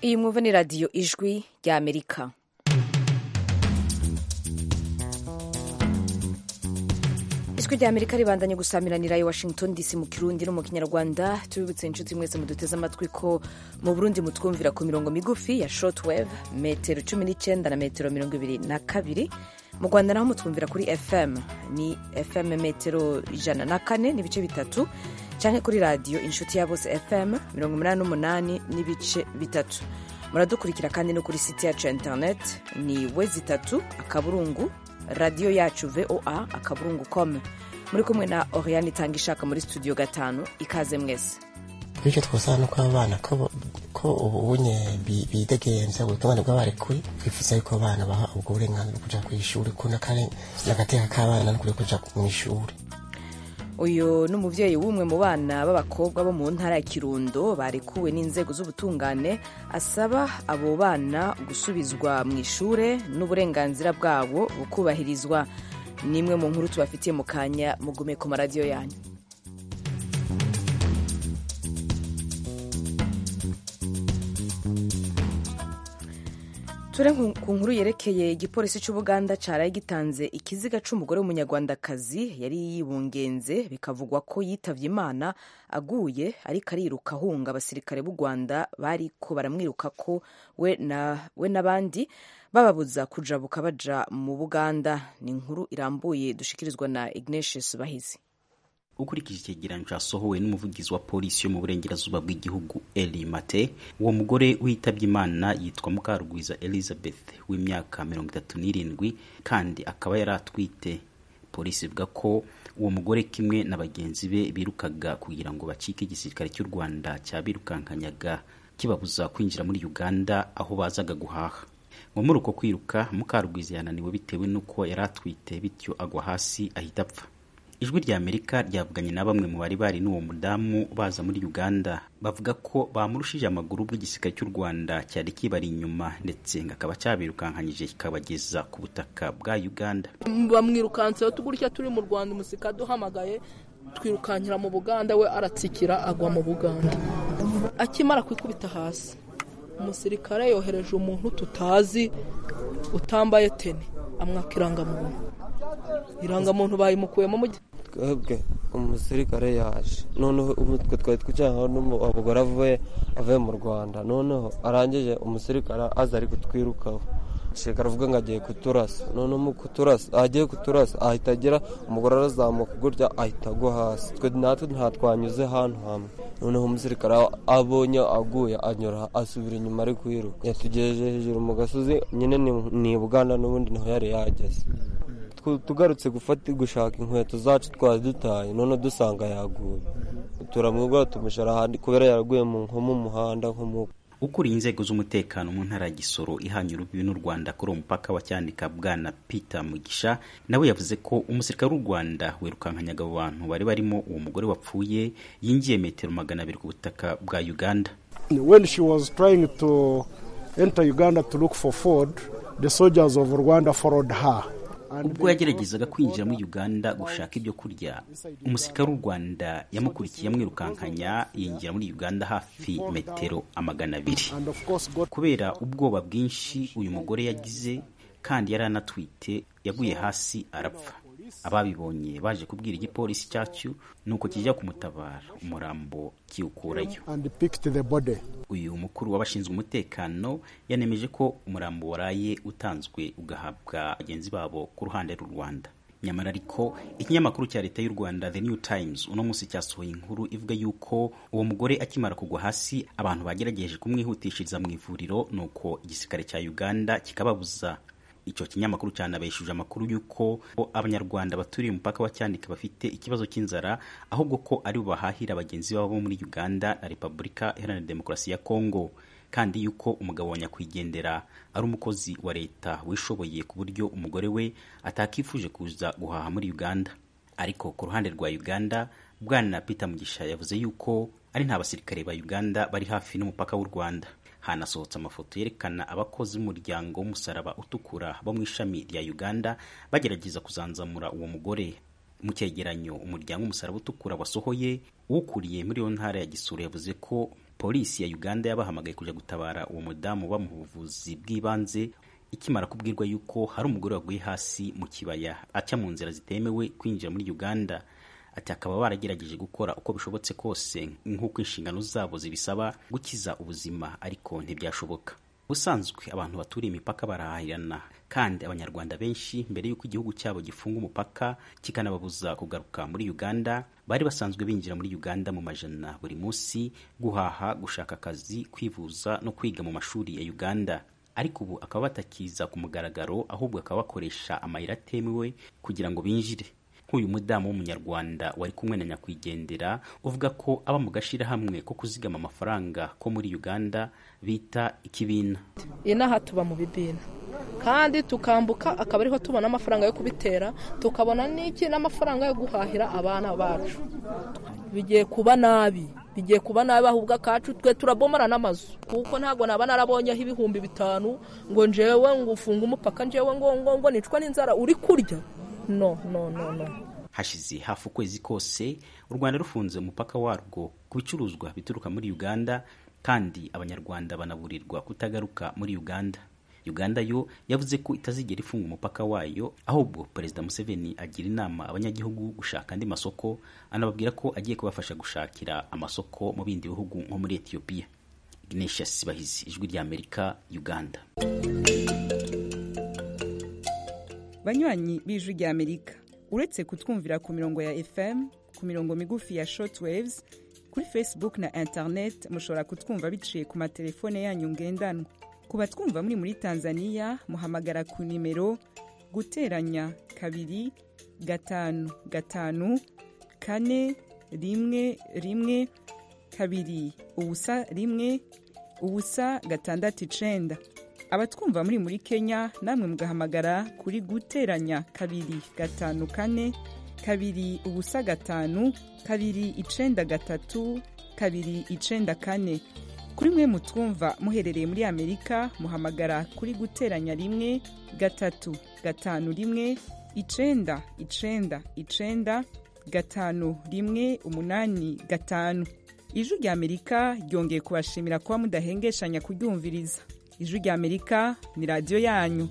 iyi mwumva ni radiyo ijwi rya amerika ijwi rya amerika ribandanye gusamiranira i washington dc mu kirundi no mu kinyarwanda tubibutse inshuti mwese muduteze amatwi ko mu burundi mutwumvira ku mirongo migufi ya shortwave metero cumi n'icyenda na metero mirongo ibiri na kabiri mu rwanda naho mutwumvira kuri fm ni fm metero ijana na kane n'ibice bitatu cyangwa kuri radiyo inshuti ya bose fm mirongo umunani n'umunani n'ibice bitatu muradukurikira kandi no kuri site yacu ya interineti ni we zitatu akaburungu radiyo yacu voa akaburungu com muri kumwe na oriane itanga ishaka muri studio gatanu ikaze mwese bityo twasaba no kuba abana ko ubunye bidegenza buri kamana bw'abarekuye twifuza yuko abana baha ubwo burenganzira bwo kuja ku ishuri ko n'agateka k'abana no kuri kuja mu ishuri uyu ni umubyeyi w'umwe mu bana b'abakobwa bo mu ntara ya kirundo barekuwe n'inzego z'ubutungane asaba abo bana gusubizwa mu ishure n'uburenganzira bwabo bukubahirizwa ni imwe mu nkuru tubafitiye mu kanya mugume ku maradiyo yanyu ture ku nkuru yerekeye igipolisi cy'ubuganda cyaraye gitanze ikiziga cy'umugore w'umunyarwandakazi yari yibungenze bikavugwa ko yitavye imana aguye ariko ariruka ahunga abasirikare b'u rwanda bariko baramwiruka ko we n'abandi bababuza kujabuka baja mu buganda ni inkuru irambuye dushikirizwa na ignatius bahizi ukurikije icyegeranyo cyasohowe n'umuvugizi wa polisi yo mu burengerazuba bw'igihugu eli mate uwo mugore witabye imana yitwa mukarugwiza elizabeth w'imyaka mirongo itatu n'irindwi kandi akaba yari atwite polisi ivuga ko uwo mugore kimwe na bagenzi be birukaga kugira ngo bacike igisirikare cy'u rwanda cyabirukankanyaga kibabuza kwinjira muri uganda aho bazaga guhaha ngo muri uko kwiruka mukarugwiza yananiwe bitewe n'uko yari atwite bityo agwa hasi ahita apfa ijwi rya amerika ryavuganye na bamwe mu bari bari n'uwo mudamu baza muri uganda bavuga ko bamurushije amaguru ubwo igisirikare cy'u rwanda cyari kibari inyuma ndetse ngo akaba cyabirukankanyije kikabageza ku butaka bwa uganda bamwirukanseho tugurya turi mu rwanda umusika duhamagaye twirukankira mu buganda we aratsikira agwa mu buganda akimara kwikubita hasi umusirikare yohereje umuntu tutazi utambaye teni amwaka irangamuntu irangamuntu bayimukuyemo mu twebwe umusirikare yaje noneho umutwe twari twicayeho n'umugore avuye avuye mu rwanda noneho arangije umusirikare aza ari kutwirukaho umusirikare avuga ngo agiye kuturasa noneho mu kuturasa agiye kuturasa ahita agira umugore arazamuka gutya ahita agwa hasi twe natwe ntatwanyuze ahantu hamwe noneho umusirikare abonye aguye anyura asubira inyuma ari kwiruka yatugejeje hejuru mu gasozi nyine ni buganda n'ubundi niho yari yageze tugarutse gufata gushaka inkweto zacu twari dutaye none dusanga yaguye turamwigura tumushara ahandi kubera yaraguye nko mu muhanda nko mu ukuriye inzego z'umutekano mu ntara ya gisoro ihanye urubibi n'u rwanda kuri uwo mupaka wa cyanika bwana peter mugisha nawe yavuze ko umusirikare w'u rwanda wirukankanyaga abo bantu bari barimo uwo mugore wapfuye yinjiye metero magana abiri ku butaka bwa uganda when she was trying to enter uganda to look for food the soldiers of rwanda followed her ubwo yageragezaga kwinjira muri uganda gushaka ibyo kurya umusirikare w'u rwanda yamukurikiye amwirukankanya yinjira muri uganda hafi metero amagana abiri kubera ubwoba bwinshi uyu mugore yagize kandi yari anatwite yaguye hasi arapfa ababibonye baje kubwira igipolisi cyacu nuko kijya kumutabara umurambo kiwukurayo uyu mukuru w'abashinzwe umutekano yanemeje ko umurambo waraye utanzwe ugahabwa bagenzi babo ku ruhande rw'u rwanda nyamara ariko ikinyamakuru cya leta y'u rwanda the new times uno munsi cyasohoye inkuru ivuga yuko uwo mugore akimara kugwa hasi abantu bagerageje kumwihutishiriza mu ivuriro nuko igisirikare cya uganda kikababuza icyo kinyamakuru cyanabeshuje amakuru y'uko abanyarwanda baturiye umupaka wa cyanika bafite ikibazo cy'inzara ahubwo ko ari bo bahahira bagenzi babo muri uganda na repubulika iharanira demokarasi ya kongo kandi yuko umugabo wa nyakwigendera ari umukozi wa leta wishoboye ku buryo umugore we atakifuje kuza guhaha muri uganda ariko ku ruhande rwa uganda bwana peter mugisha yavuze yuko ari nta basirikare ba uganda bari hafi n'umupaka w'u rwanda hanasohotse amafoto yerekana abakozi b'umuryango w'umusaraba utukura bo mu ishami rya uganda bagerageza kuzanzamura uwo mugore mu cyegeranyo umuryango w'umusaraba utukura wasohoye ukuriye muri iyo ntara ya gisura yavuze ko polisi ya uganda yabahamagaye kujya gutabara uwo mudamu bamuha ubuvuzi bw'ibanze ikimara kubwirwa yuko hari umugore waguye hasi mu kibaya aca mu nzira zitemewe kwinjira muri uganda ati akaba baragerageje gukora uko bishobotse kose nk'uko inshingano zabo zibisaba gukiza ubuzima ariko ntibyashoboka ubusanzwe abantu baturiye imipaka barahahirana kandi abanyarwanda benshi mbere y'uko igihugu cyabo gifunga umupaka kikanababuza kugaruka muri uganda bari basanzwe binjira muri uganda mu majana buri munsi guhaha gushaka akazi kwivuza no kwiga mu mashuri ya uganda ariko ubu akaba batakiza ku mugaragaro ahubwo akaba bakoresha amayira atemewe kugira ngo binjire nk'uyu mudamu w'umunyarwanda wari kumwe na nyakwigendera uvuga ko aba mu gashyirahamwe ko kuzigama amafaranga ko muri uganda bita ikibina inaha tuba mu bibina kandi tukambuka akaba ariho tubona amafaranga yo kubitera tukabona n'iki n'amafaranga yo guhahira abana bacu bigiye kuba nabi bigiye kuba nabi ahubwo akacu twe turabomara n'amazu kuko ntabwo naba narabonyeho ibihumbi bitanu ngo njewe ngo ufunge umupaka njewe ngo ngo ngo nicwa n'inzara uri kurya no no no no hashize hafi ukwezi kose u rwanda rufunze umupaka warwo ku bicuruzwa bituruka muri uganda kandi abanyarwanda banaburirwa kutagaruka muri uganda uganda yo yavuze ko itazigera ifunga umupaka wayo ahubwo perezida museveni agira inama abanyagihugu gushaka andi masoko anababwira ko agiye kubafasha gushakira amasoko mu bindi bihugu nko muri etiyopiya ignatius sibahizi ijwi ry'amerika uganda banywanyi b'ijwi ry'amerika uretse kutwumvira ku mirongo ya fm ku mirongo migufi ya shortwaves kuri facebook na internet mushobora kutwumva biciye ku matelefone yanyu ngendanwa ku batwumva muri muri tanzania muhamagara ku nimero guteranya kabiri gatanu gatanu kane rimwe rimwe kabiri ubusa rimwe ubusa gatandatu icenda abatwumva muri muri kenya namwe mugahamagara kuri guteranya kabiri gatanu kane kabiri ubusa gatanu kabiri icenda gatatu kabiri icenda kane kuri mwe mutwumva muherereye muri amerika muhamagara kuri guteranya rimwe gatatu gatanu rimwe icenda icenda icenda gatanu rimwe umunani gatanu ijwi rya amerika ryongeye kubashimira kuba mudahengeshanya kuryumviriza ijwi rya amerika ni radiyo yanyu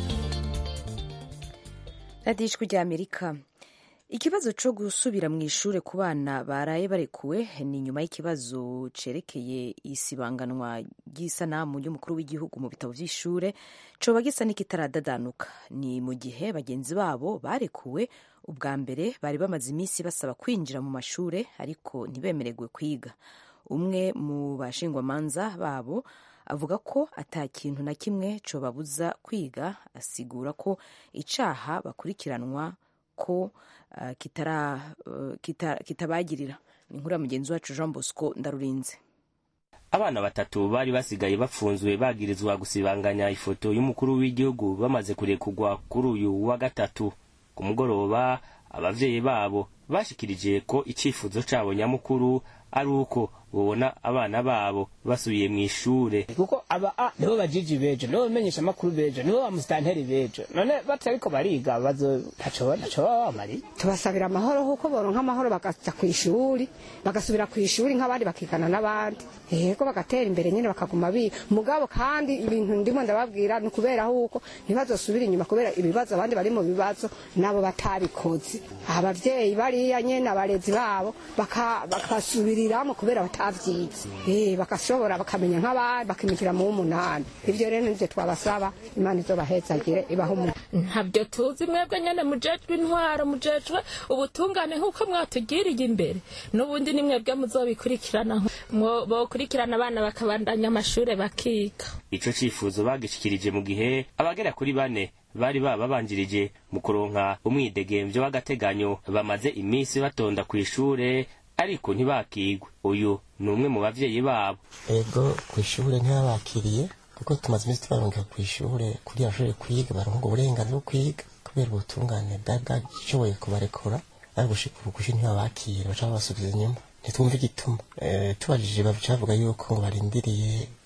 radiyo ijwi rya amerika ikibazo cyo gusubira mu ishuri ku bana baraye barekuwe ni nyuma y'ikibazo cerekeye isibanganwa ry'isanamu y'umukuru w'igihugu mu bitabo by'ishure coba gisa n'ikitaradadanuka ni mu gihe bagenzi babo barekuwe ubwa mbere bari bamaze iminsi basaba kwinjira mu mashure ariko ntibemererwe kwiga umwe mu bashingwamanza babo avuga ko ata kintu na kimwe cobabuza kwiga asigura ko icaha bakurikiranwa ko uh, kitara, uh, kita, kitabagirira ni inkuru ya mugenzi wacu jean bosco ndarurinze abana batatu bari basigaye bafunzwe bagirizwa gusibanganya ifoto y'umukuru w'igihugu bamaze kurekugwa kuri uyu wa gatatu ku mugoroba abavyeyi babo bashikirije ko icifuzo cabo nyamukuru ari uko bobona abana babo basubiye mu ishure kuko aba a nibo bajiji bejo nibo bamenyesha amakuru bejo nibo bamusitanteri bejo none batariko bariga bazo ntaco ntaco baba bamari tubasabira amahoro kuko boronka amahoro bakaja ku ishuri bagasubira ku ishuri nk'abandi bakigana n'abandi yego bagatera imbere nyine bakaguma biga mugabo kandi ibintu ndimo ndababwira ni ukubera huko ntibazosubira inyuma kubera ibibazo abandi bari mu bibazo nabo batabikoze abavyeyi bariya nyene abarezi babo bakasubiriramo kubera batavyize eh bakashobora bakamenya nk'abandi bakimikira mu umunani ivyo rero nivyo twabasaba imana izobahezagire ibaho umuntu ntabyo tuzi mwebwe nyene mujejwe intwaro mujejwe ubutungane nk'uko mwatugiriye imbere n'ubundi ni mwebwe muzobikurikirana bokurikirana abana bakabandanya amashure bakiga ico cifuzo bagishikirije mu gihe abagera kuri bane bari bababanjirije mu kuronka umwidegemvyo w'agateganyo bamaze iminsi batonda ku ishure ariko ntibakigwe uyu ni umwe mu bavyeyi babo ego ku ishure ntibabakiriye kuko tumaze iminsi tubarungika ku ishure kugira bashobore kwiga baronka ubwo burenganzira bwo kwiga kubera ubutungane bwari bwashoboye kubarekura ariko gushika ubu kushi ntibabakire baca babasubiza inyuma ntitwumva igituma tubajije baca bavuga yuko ngo barindiriye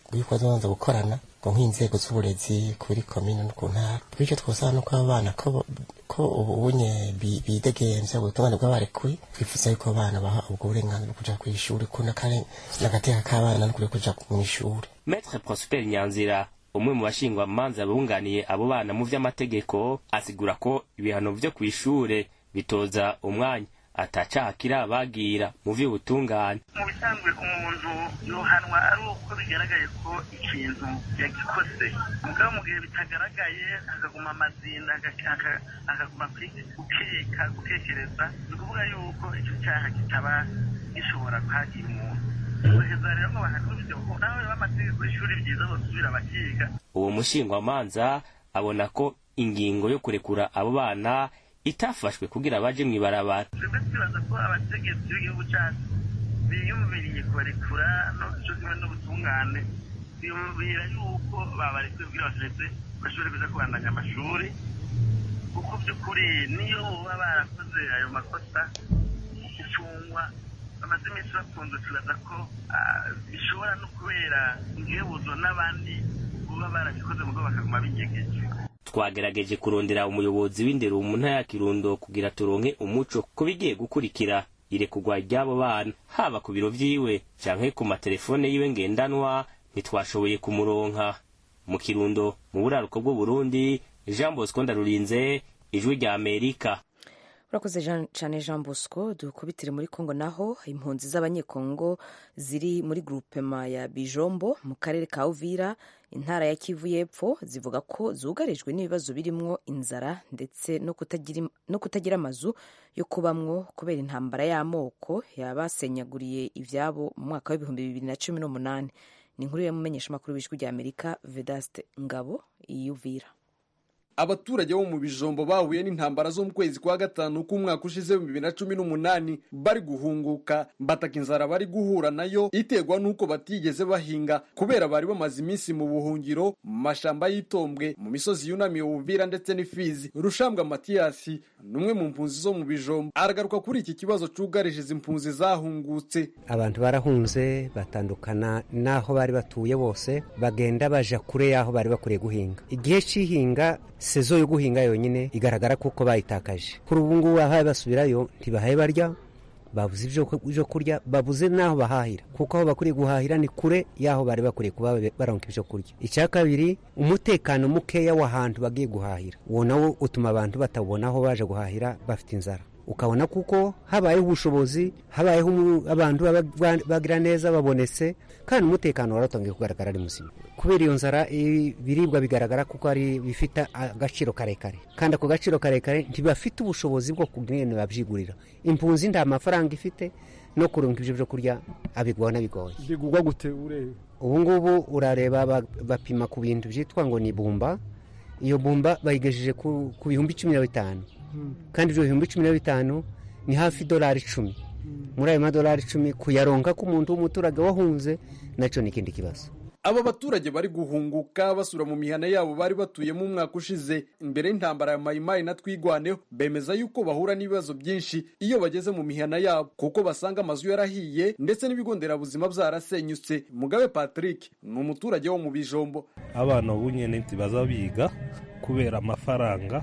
yuko bazabanza gukorana ngo nk'inzego z'uburezi kuri komine no ku ntara bityo twosaba no kuba abana ko ko ubunye bidegemvya ubutungane bw'abarekuye twifuza yuko abana baha ubwo burenganzira bwo kuja kw'ishuri ko n'agateka k'abana no kuri kuja mw'ishuri Maître Prosper Nyanzira umwe mu bashingwa manza bunganiye abo bana mu vy'amategeko asigura ko ibihano vyo kw'ishure bitoza umwanya atacaha kirabagira mu vy'ubutungane mu bisanzwe umuntu yohanwa ari uko bigaragaye ko ikintu yagikoze mugabo mu gihe bitagaragaye hakaguma amazinda hakaguma gukeka gutekereza ni ukuvuga yuko icyo cyaha kitaba gishobora kwagira umuntu guheza rero ngo bahanurire ko naho amategeko y'ishuri byiza bosubira bakiga uwo mushingwamanza abona ko ingingo yo kurekura abo bana itafashwe kugira baje mw'ibarabara twebwe twibaza ko abategetsi b'igihugu cyacu biyumviriye kubarekura no cyo kimwe n'ubutungane biyumvira yuko babarekuye kugira bashobore bashobore kuja kubandanya amashuri kuko by'ukuri niyo baba barakoze ayo makosa gufungwa bamaze iminsi bafunze twibaza ko bishobora no kubera ingebuzo n'abandi baba barabikoze mugo bakaguma binyegeje twagerageje kurondera umuyobozi w'indero mu ntara ya kirundo kugira turonke umuco ku bigiye gukurikira irekurwa ry'abo bana haba ku biro vyiwe canke ku matelefone yiwe ngendanwa ntitwashoboye kumuronka mu kirundo mu buraruko bw'uburundi jean bosco ndarurinze ijwi rya amerika urakoze cyane jean bosco dukubitire muri congo naho impunzi z'abanyekongo ziri muri grupema ya bijombo mu karere ka uvira intara ya kivu y'epfo zivuga ko zugarijwe n'ibibazo birimwo inzara ndetse no kutagira amazu yo kubamwo kubera intambara y'amoko yabasenyaguriye ivyabo mu mwaka w'ibihumbi bibiri na cumi n'umunani ni inkuru y'umumenyeshamakuru w'ijwi rya amerika vedaste ngabo iyuvira abaturage bo mu bijombo bahuye n'intambara zo mu kwezi kwa gatanu k'umwaka ushize mu bibiri na cumi n'umunani bari guhunguka bataka inzara bari guhura nayo iterwa n'uko batigeze bahinga kubera bari bamaze iminsi mu buhungiro mu mashamba y'itombwe mu misozi yunamiye ubuvira ndetse n'ifizi rushambwa matiyasi ni umwe mu mpunzi zo mu bijombo aragaruka kuri iki kibazo cyugarije izi mpunzi zahungutse abantu barahunze batandukana n'aho bari batuye bose bagenda baja kure y'aho bari bakwiriye guhinga igihe cy'ihinga sezo yo guhinga yonyine igaragara kuko bayitakaje kuri ubu ngubu ahaye basubirayo ntibahaye barya babuze ibyo kurya babuze n'aho bahahira kuko aho bakwiriye guhahira ni kure y'aho bari bakwiriye kuba baronka ibyo kurya icya kabiri umutekano mukeya w'ahantu bagiye guhahira uwo nawo utuma abantu batabona aho baje guhahira bafite inzara ukabona kuko habayeho ubushobozi habayeho abantu bagira neza babonetse kandi umutekano waratangiye kugaragara ari muzima kubera iyo nzara ibiribwa bigaragara kuko ari bifite agaciro karekare kandi ako gaciro karekare ntibafite ubushobozi bwo kugenda babyigurira impunzi nta mafaranga ifite no kurunga ibyo byo kurya abigwana bigoye bigurwa gute urebe ubu ngubu urareba bapima ku bintu byitwa ngo ni bumba iyo bumba bayigejeje ku bihumbi cumi na bitanu kandi ibyo bihumbi cumi na bitanu ni hafi idolari icumi muri ayo madolari icumi kuyaronka k'umuntu w'umuturage wahunze nacyo ni ikindi kibazo aba baturage bari guhunguka basura mu mihana yabo bari batuyemo umwaka ushize imbere y'intambara ya mayimayi na twigwaneho bemeza yuko bahura n'ibibazo byinshi iyo bageze mu mihana yabo kuko basanga amazu yarahiye ndetse n'ibigo nderabuzima byarasenyutse mugabe patrick ni umuturage wo mu bijombo abana ubu nyine ntibaza biga kubera amafaranga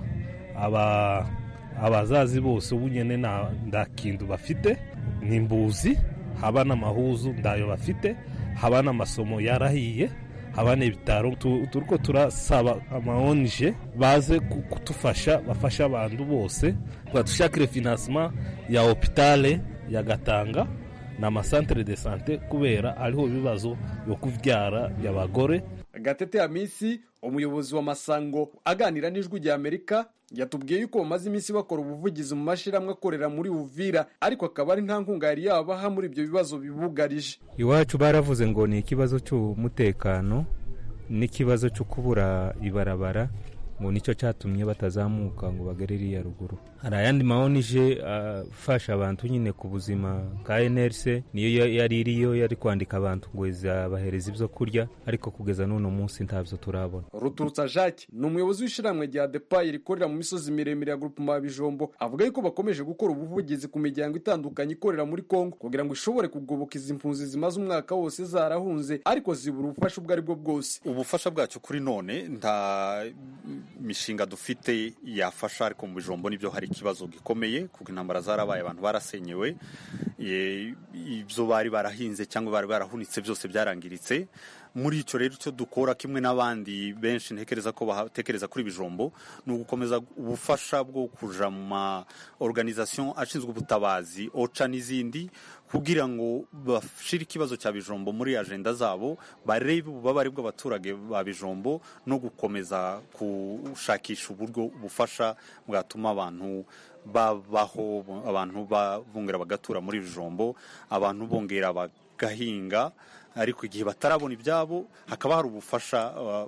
aba abazazi bose ubu nyine nta kintu bafite ni imbuzi haba n'amahuzu ndayo bafite haba n'amasomo yarahiye haba n'ibitaro turiko turasaba amaonje baze kutufasha bafashe abantu bose badushakire finansima ya hopitale ya gatanga n'amasantere de sante kubera ariho ibibazo byo kuvyara by'abagore gatete hamisi umuyobozi wa masango aganira n'ijwi rya amerika yatubwiye yuko bamaze iminsi bakora ubuvugizi mu mashyirahamwe akorera muri uvira ariko akaba ari nta nkunga yari yabaha muri ibyo bibazo bibugarije iwacu baravuze ngo ni ikibazo cy'umutekano n'ikibazo cyo kubura ibarabara ngo nicyo cyatumye batazamuka ngo bagere iriya ruguru hari ayandi maonije afasha abantu nyine ku buzima ka nrc niyo yari iriyo yari kwandika abantu ngo izabahereza ibyo kurya ariko kugeza n'uno munsi ntabyo turabona ruturutsa jacques ni umuyobozi w'ishyirahamwe rya depayi rikorera mu misozi miremire ya grupema ya bijombo avuga yuko bakomeje gukora ubuvugizi ku miryango itandukanye ikorera muri kongo kugira ngo ishobore kugoboka izi mpunzi zimaze umwaka wose zarahunze ariko zibura ubufasha ubwo ari bwo bwose ubufasha bwacu kuri none nta mishinga dufite yafasha ariko mu bijombo nibyo hari ikibazo gikomeye kuko intambara zarabaye abantu barasenyewe ibyo bari barahinze cyangwa bari barahunitse byose byarangiritse muri icyo rero icyo dukora kimwe n'abandi benshi ntekereza ko batekereza kuri bijombo ni ugukomeza ubufasha bwo kuja mu ma organisation ashinzwe ubutabazi oca n'izindi kugira ngo bashire ikibazo cya bijombo muri agenda zabo barebe ububabare bw'abaturage ba bijombo no gukomeza gushakisha uburyo ubufasha bwatuma abantu babaho abantu bongera bagatura muri bijombo abantu bongera bagahinga ariko igihe batarabona ibyabo hakaba hari ubufasha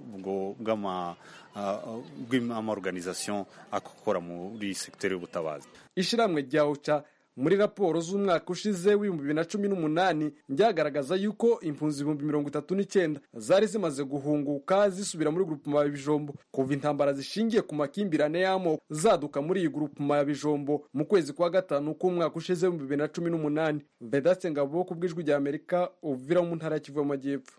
bw'amaorganisation akora muri segiteri y'ubutabazi ishyirahamwe rya oca muri raporo z'umwaka ushize w'ibihumbi bibiri na cumi n'umunani ryagaragaza yuko impunzi ibihumbi mirongo itatu n'icyenda zari zimaze guhunguka zisubira muri grupuma ya bijombo kuva intambara zishingiye ku makimbirane y'amoko zaduka muri iyi grupuma ya bijombo mu kwezi kwa gatanu k'umwaka ushize w'ibihumbi bibiri na cumi n'umunani vedatse ngabo ku bw'ijwi rya amerika uvira mu ntara ya kivu y'amajyepfo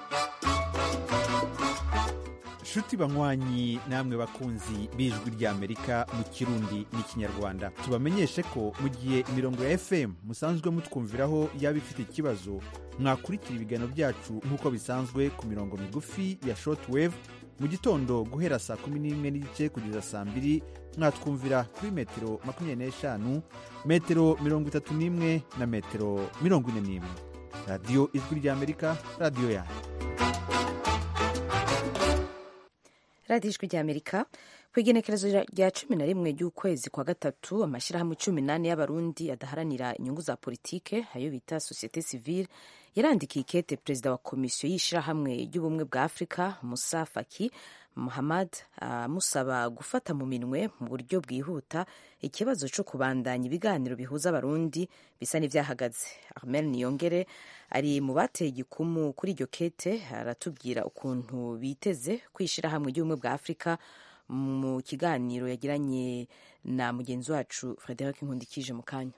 nshuti banywanyi namwe bakunzi b'ijwi ry'amerika mu kirundi n'ikinyarwanda tubamenyeshe ko mu gihe imirongo ya fm musanzwe mutwumviraho yaba ifite ikibazo mwakurikira ibiganiro byacu nk'uko bisanzwe ku mirongo migufi ya shortwave mu gitondo guhera saa kumi n'imwe n'igice kugeza saa mbiri mwatwumvira kuri metero makumyabiri n'eshanu metero mirongo itatu n'imwe na metero mirongo ine n'imwe radiyo ijwi ry'amerika radiyo yanyu radiyo ijwi ry'amerika ku igenekerezo rya cumi na rimwe ry'ukwezi kwa gatatu amashyirahamwe cumi n'ane y'abarundi adaharanira inyungu za politike ayo bita sosiyete sivile yarandikiye ikete perezida wa komisiyo y'ishyirahamwe ry'ubumwe bwa afurika musa faki muhammad amusaba gufata mu minwe mu buryo bwihuta ikibazo cyo kubandanya ibiganiro bihuza abarundi bisa n'ibyahagaze armel niyongere ari mu bateye igikumu kuri iryo kete aratubwira ukuntu biteze kwishyirahamwe ry'ubumwe bwa afurika mu kiganiro yagiranye na mugenzi wacu frederic nkundikije mu kanya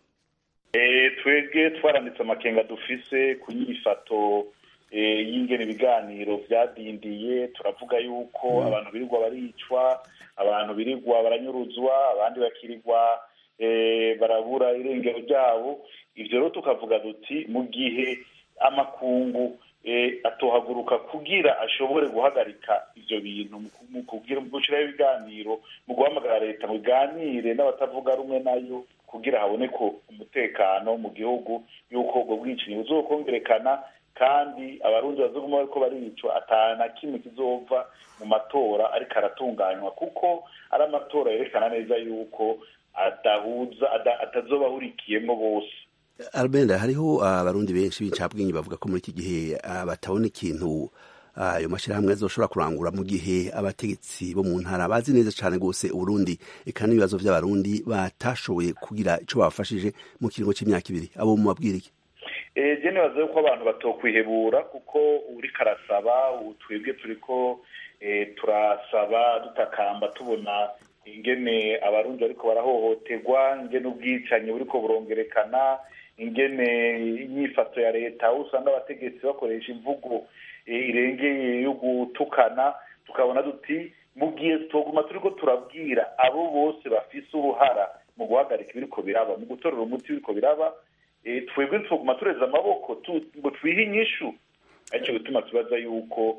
twebwe twaranditse amakenga dufise ku nyifato y'ingene ibiganiro byadindiye turavuga yuko abantu birirwa baricwa abantu birirwa baranyuruzwa abandi bakirirwa barabura irengero ryabo ibyo rero tukavuga duti mu gihe amakungu atohaguruka kugira ashobore guhagarika ibyo bintu mu gushyiraho ibiganiro mu guhamagara leta ngo iganire n'abatavuga rumwe nayo kugira haboneke umutekano mu gihugu y'uko ubwo bwicanyi buzokongerekana kandi abarundi bazoguma bariko baricwa ata na kimwe kizova mu matora ariko aratunganywa kuko ari amatora yerekana neza yuko adahuza atazoba ahurikiyemo bose albenda hariho abarundi benshi b'incabwenge bavuga ko muri iki gihe batabona ikintu ayo mashyirahamwe azoshobora kurangura mu gihe abategetsi bo mu ntara bazi neza cyane rwose uburundi eka n'ibibazo by'abarundi batashoboye kugira icyo babafashije mu kiringo cy'imyaka ibiri abo mubabwira iki eee nibaza yuko abantu batokwihebura kuko uri karasaba twebwe turi ko turasaba dutakamba tubona ingene abarundi bariko barahohoterwa ingene ubwicanyi buriko burongerekana ingene inyifato ya leta aho usanga abategetsi bakoresha imvugo irengeye yo gutukana tukabona duti mu gihe tuguma turiko turabwira abo bose bafise uruhara mu guhagarika ibiriko biraba mu gutorera umuti w'ibiriko biraba twebwe tuguma tureza amaboko ngo twihe inyishu aricyo gituma tubaza yuko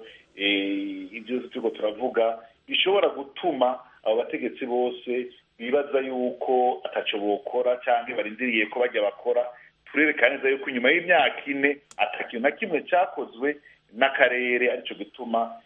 ibyo turiko turavuga bishobora gutuma abo bategetsi bose bibaza yuko ataco bokora cyangwa barindiriye ko bajya bakora turerekana neza yuko inyuma y'imyaka ine atakintu na kimwe cyakozwe n'akarere aricyo gituma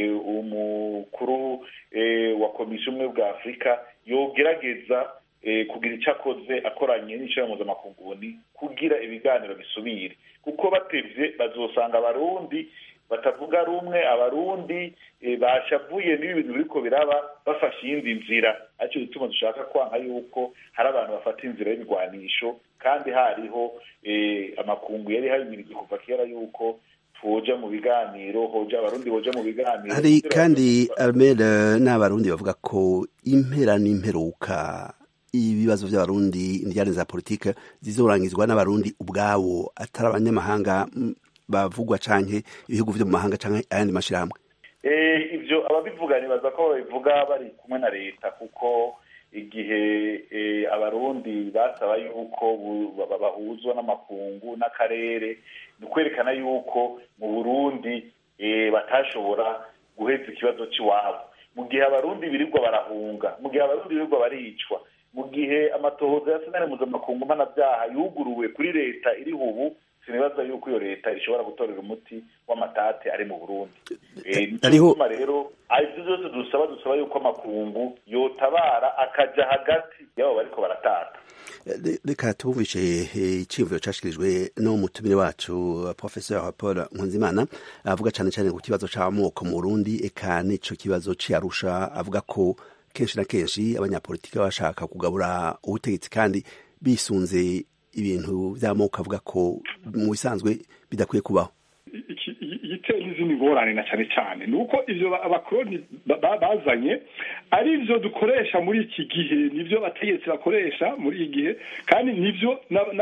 umukuru wa komisiyo umwe bwa afurika yogerageza kugira icyo akoze akoranye n'ishyirahamwe mpuzamakungu kugira ibiganiro bisubire kuko batevye bazosanga abarundi batavuga rumwe abarundi bashavuye n'ibi bintu biriko biraba bafashe iyindi nzira aricyo gituma dushaka kwanga yuko hari abantu bafata inzira y'ibigwanisho kandi hariho amakungu yari habimirije kuva kera yuko twoja mu biganiro hoja abarundi boja mu biganiro hari kandi armere n'abarundi bavuga ko impera n'imperuka ibibazo by'abarundi indiyane za politike zizorangizwa n'abarundi ubwabo atari abanyamahanga bavugwa canke ibihugu vyo mu mahanga canke ayandi mashirahamwe ivyo ababivuga nibaza ko babivuga bari kumwe na leta kuko igihe abarundi basaba yuko bahuzwa n'amakungu n'akarere ni ukwerekana yuko mu burundi batashobora guheza ikibazo cy'iwabo mu gihe abarundi birirwa barahunga mu gihe abarundi birirwa baricwa mu gihe amatohoza ya senari mpuzamakungu mpanabyaha yuguruwe kuri leta iriho ubu sinibaza yuko iyo leta ishobora gutorera umuti w'amatate ari mu burundi nicyo rero ibyo byose dusaba dusaba yuko amakungu yotabara akaja hagati y'abo bariko baratata reka tubumvishe iciyumviro cashikirijwe no mutumire wacu professeur paul nkunzimana avuga cane cane ku kibazo c'amoko mu burundi eka n'ico kibazo c'arusha avuga ko kenshi na kenshi abanyapolitiki bashaka kugabura ubutegetsi kandi bisunze ibintu by'amoko avuga ko mu bisanzwe bidakwiye kubaho igiteye n'izindi ngorane na cyane cyane ni uko ivyo abakoroni bazanye ari byo dukoresha muri iki gihe nivyo abategetsi bakoresha muri iki gihe kandi nivyo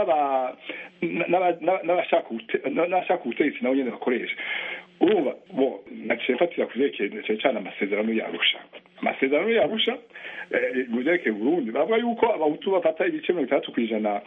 n'abashaka ubutegetsi nabo nyene bakoresha urumva bo naciye mfatira ku vyerekeye cyane cyane amasezerano yarusha amasezerano yarusha mu vyerekeye burundi bavuga yuko abahutu bafata ibice mirongo itandatu kw'ijana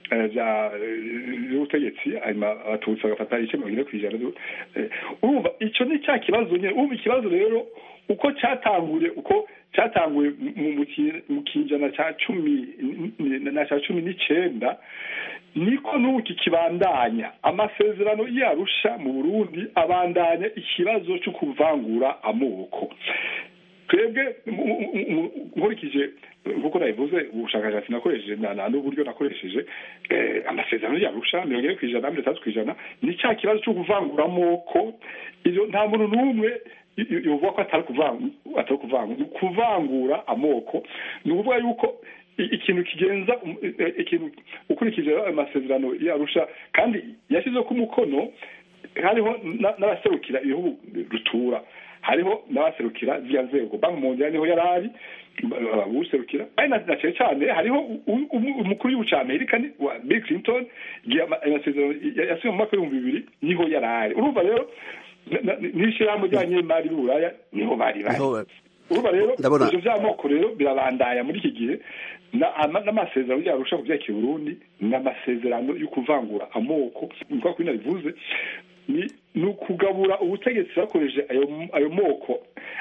vy'ubutegetsi hanyuma abatutsi bagafata ibice mirongo ine kw'ijana urumva ico ni cya kibazo nyene urumva ikibazo rero uko cyatanguye uko cyatanguye mu kinjana ca cumi na ca cumi n'icenda niko n'ubu kikibandanya amasezerano yarusha mu burundi abandanya ikibazo cyo kuvangura amoko twebwe nkurikije nk'uko nabivuze ubushakashatsi nakoresheje n'uburyo nakoresheje amasezerano yarusha mirongo ine ku ijana mirongo itandatu ku ijana ni cya kibazo cyo kuvangura amoko nta muntu n'umwe yovuga ko atari kuvangura ni kuvangura amoko ni ukuvuga yuko ikintu kigenza ikintu ukurikije amasezerano yarusha kandi yashyizeho ko umukono hariho n'abaserukira ibihugu rutura hariho n'abaserukira ziriya nzego banki mundial niho yari ari userukira ari na cyane cyane hariho umukuru w'igihugu cya amerika wa bill clinton igihe amasezerano yasiwe mu mwaka w'ibihumbi bibiri niho yari ari urumva rero n'ishyirahamwe ry'abanyemari b'uburaya niho bari bari urumva rero ivyo vy'amoko rero birabandaya muri iki gihe n'amasezerano yarusha ku vyakira burundi ni amasezerano yo kuvangura amoko nkuko kuri nabivuze ni ukugabura ubutegetsi bakoresheje ayo moko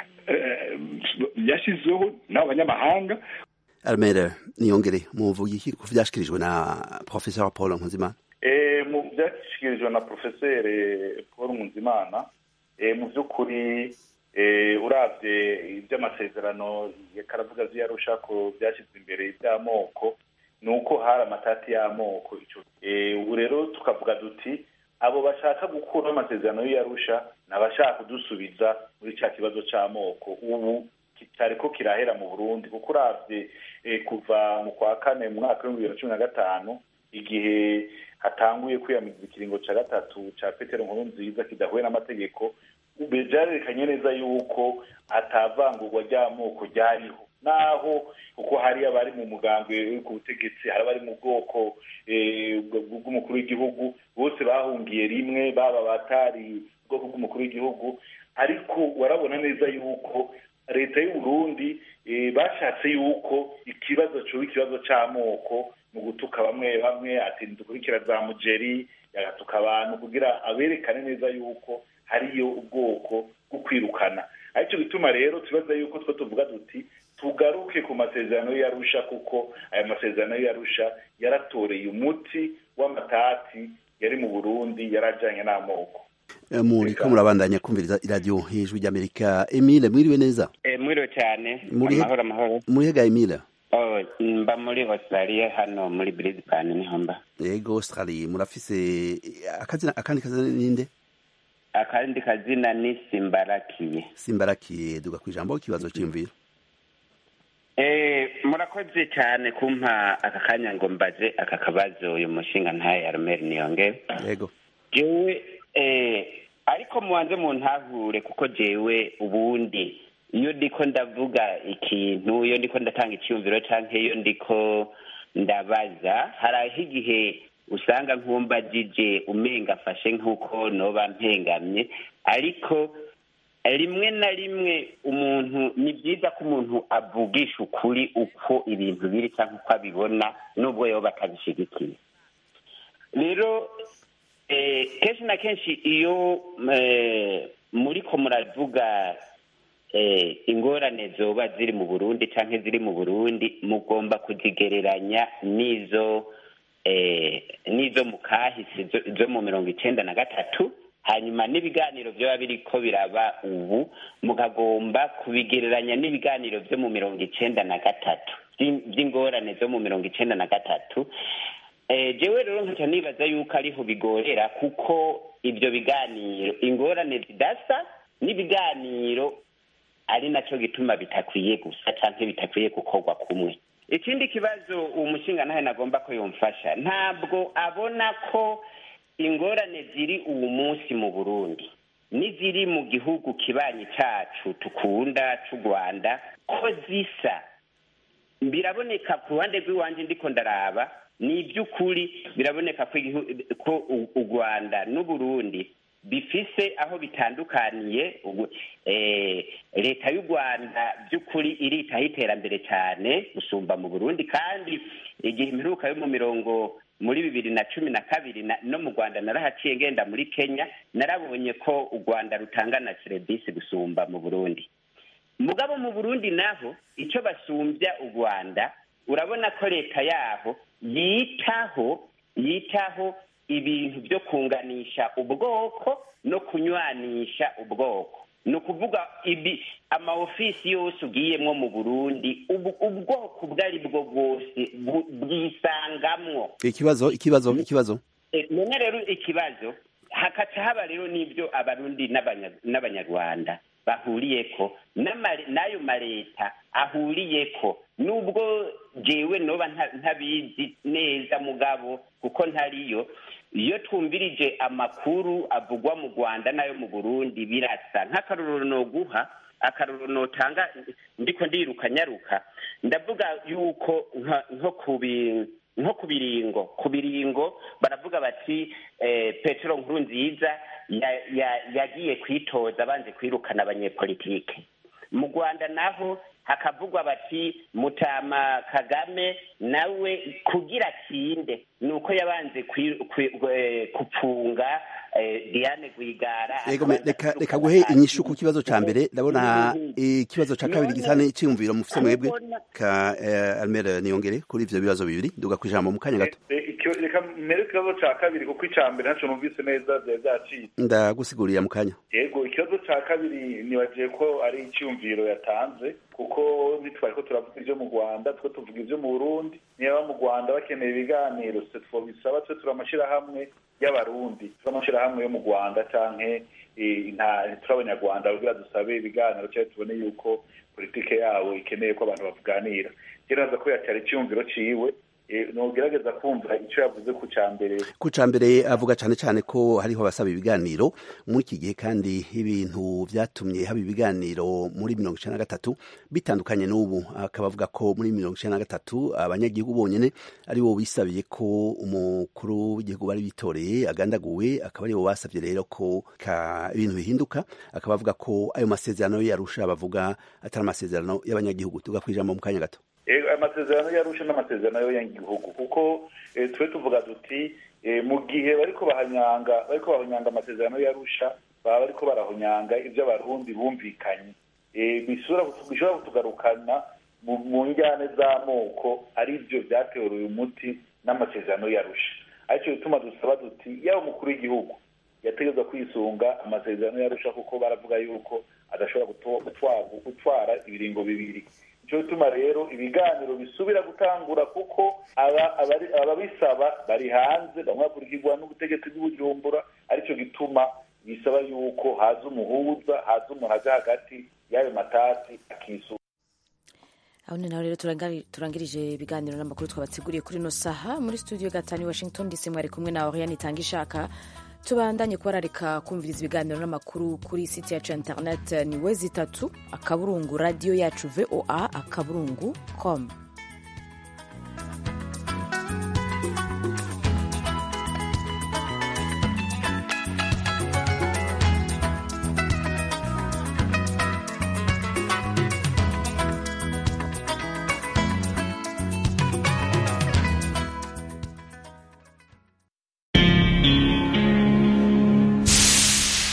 yashyizeho n'abanyamahanga armere niyongere muvuga iki ku vyashikirijwe na professeur paul nkuzimana mu vyashikirijwe na professeur paul nkuzimana mu vy'ukuri urabye iby'amasezerano karavuga ziyarusha ko byashyize imbere iby'amoko ni uko hari amatati y'amoko ubu rero tukavuga duti abo bashaka gukuraho amasezerano y'iyarusha ni abashaka kudusubiza muri cya kibazo cy'amoko ubu kitari ko kirahera mu burundi kuko urabye kuva mu kwa kane mu mwaka w'ibihumbi bibiri na cumi na gatanu igihe hatanguye kwiyamiriza ikiringo cya gatatu cya petero nkuru nziza kidahuye n'amategeko byarerekanye neza yuko atavangurwa ry'amoko ryariho naho kuko hari abari mu mugambwe uri ku butegetsi hari abari mu bwoko bw'umukuru w'igihugu bose bahungiye rimwe baba batari ubwoko bw'umukuru w'igihugu ariko warabona neza yuko leta y'u Burundi bashatse yuko ikibazo cyoba ikibazo cy'amoko mu gutuka bamwe bamwe ati dukurikira za mugeri yagatuka abantu kugira aberekane neza yuko hariyo ubwoko bwo kwirukana aricyo bituma rero tubaza yuko two tuvuga duti tugaruke ku masezerano y'arusha kuko aya masezerano y'arusha yaratoreye umuti w'amatati yari mu burundi yarajyanye n'amoko muriko murabandanya kumviriza iradiyo hejuru ry'amerika emile mwiriwe neza mwiriwe cyane Muri- amahoro amahoro murihega emile Oh, mba muri australia hano muri brisbane niho mba yego australie murafise akazina akandi kazina ninde akandi kazina ni simbarakiye simbarakiye duga ku ijambo ikibazo cy'imviro Eh, murakoze cyane kumpa aka kanya ngo mbaze aka kabazo uyu mushinga ntaye aromeri niyonge yego jewe eh, ariko mubanze muntahure kuko jewe ubundi iyo ndiko ndavuga ikintu iyo ndiko ndatanga icyumviro canke iyo ndiko ndabaza haraho igihe usanga nkumbagije umenga afashe nk'uko noba mpengamye ariko rimwe na rimwe umuntu ni byiza ko umuntu avugisha ukuri uko ibintu biri cyangwa uko abibona nubwo yoba atabishigikiye rero eh, kenshi na kenshi iyo eh, muriko muravuga eh, ingorane zoba ziri mu burundi cyangwa ziri mu burundi mugomba kuzigereranya n'izo eh, n'izo mu kahise zo- zo mu mirongo icenda na gatatu hanyuma n'ibiganiro byaba biriko biraba ubu mukagomba kubigereranya n'ibiganiro byo mu mirongo icenda na gatatu by'in- by'ingorane zo mu mirongo icenda na gatatu Eh, jewe rero nkaca nibaza yuko ariho bigorera kuko ibyo biganiro ingorane zidasa n'ibiganiro ari naco gituma bitakwiye gusa canke bitakwiye gukorwa kumwe ikindi kibazo uwo mushinga nawe nagomba ko yomfasha ntabwo abona ko ingorane ziri uwu munsi mu burundi n'iziri mu gihugu kibanyi cacu tukunda c'u rwanda ko zisa biraboneka ku ruhande rw'iwanje ndiko ndaraba ni iby'ukuri biraboneka ko igihu- ko u- u rwanda n'uburundi bifise aho bitandukaniye ubu- eh, leta y'u rwanda by'ukuri iritaho iterambere cyane gusumba mu burundi kandi igihe imperuka yo mu mirongo muri bibiri na cumi na kabiri na- no mu rwanda narahaciye ngenda muri kenya narabonye ko u rwanda rutanga na serivisi gusumba mu burundi mugabo mu burundi naho icyo basumbya u rwanda urabona ko leta yaho yitaho yitaho ibintu byo kunganisha ubwoko no kunywanisha ubwoko ni ukuvuga ibi amaofisi yose ugiyemwo mu burundi ubu- ubwoko ubwo ari bwo bwose bu- bwisangamwo ikibazo ikibazo ikibazo Eh, none rero ikibazo hakaca haba rero n'ibyo abarundi n'abanya- n'abanyarwanda bahuriyeko n'ama- n'ayo maleta ahuriyeko nubwo jewe noba nta- ntabizi neza mugabo kuko ntariyo iyo twumvirije amakuru avugwa mu rwanda n'ayo mu burundi birasa nk'akarorero noguha akarorero notanga ndiko ndiruka nyaruka ndavuga yuko nka- nko kubi nko ku biringo ku biringo baravuga bati eh, petero nkuru nziza ya- ya- yagiye kwitoza abanze kwirukana abanyepolitike mu rwanda naho hakavugwa bati mutama kagame nawe kugira atsinde ni uko yabanze kwi- kwi- eh, gupfunga eh, diane rwigara Ego me- reka reka guhe inyishu ku kibazo ca mbere ndabona ikibazo ca kabiri gisa n'iciyumviro mufise mwebwe ka eh, Almere niyongere kuri ivyo bibazo bibiri duga ku ijambo mu kanya gato Eh, icyo- reka mbere ikibazo cya kabiri kuko icya mbere ntacyo numvise neza byari byacitse ndagusigurira mu kanya yego ikibazo cya kabiri nibagiye ko ari icyumviro yatanze kuko ntitwari ko turavuga ibyo mu rwanda twe tuvuga ibyo mu burundi niba mu rwanda bakeneye ibiganiro twe twabisaba twe turi amashyirahamwe y'abarundi turi amashyirahamwe yo mu rwanda canke eh, nta turi abanyarwanda kugira dusabe ibiganiro cyangwa tubone yuko politike yabo ikeneye ko abantu bavuganira gereza ko yacyari icyumviro ciwe eh, nogerageza kumva icyo yavuze ku cya mbere ku ca mbere avuga cane cane ko hariho abasaba ibiganiro muri iki gihe kandi ibintu vyatumye haba ibiganiro muri mirongo icenda na gatatu bitandukanye n'ubu akaba avuga ko muri mirongo icenda na gatatu abanyagihugu bonyene ari bo bisabiye ko umukuru w'igihugu bari bitoreye agandaguwe akaba ari bo basavye rero ko ka ibintu bihinduka akaba avuga ko ayo masezerano yarusha bavuga atari amasezerano y'abanyagihugu tuga kwijambo mu kanya gato Ego, amasezerano yarusha n'amasezerano y'igihugu kuko eh, twe tuvuga duti eh, mu gihe bariko bahanyanga bariko bahonyanga amasezerano yarusha baba bariko barahonyanga ibyo abarundi bumvikanye Eh, bisubira kutu- bishobora kutugarukana mu mu njyane z'amoko ari byo byateruye umuti n'amasezerano yarusha aricyo bituma dusaba duti yaba umukuru w'igihugu yategerezwa kwisunga amasezerano yarusha kuko baravuga yuko adashobora guto- gutwa- gutwara ibiringo bibiri nicyo gituma rero ibiganiro bisubira gutangura kuko aba- abari- ababisaba bari hanze bamwe bakurikirwa n'ubutegetsi bw'ubujumbura aricyo gituma bisaba yuko haza umuhuza haza umuntu aja hagati y'ayo matasi akisura aho ni naho rero turangari- turangirije ibiganiro n'amakuru twabateguriye kuri ino saha muri studio gatanu i washington dc mwari kumwe na oriane itanga ishaka tubandanye kubararika kumviriza ibiganiro n'amakuru kuri site yacu ya internet ni wezi itatu akaburungu radiyo yacu voa akaburungu com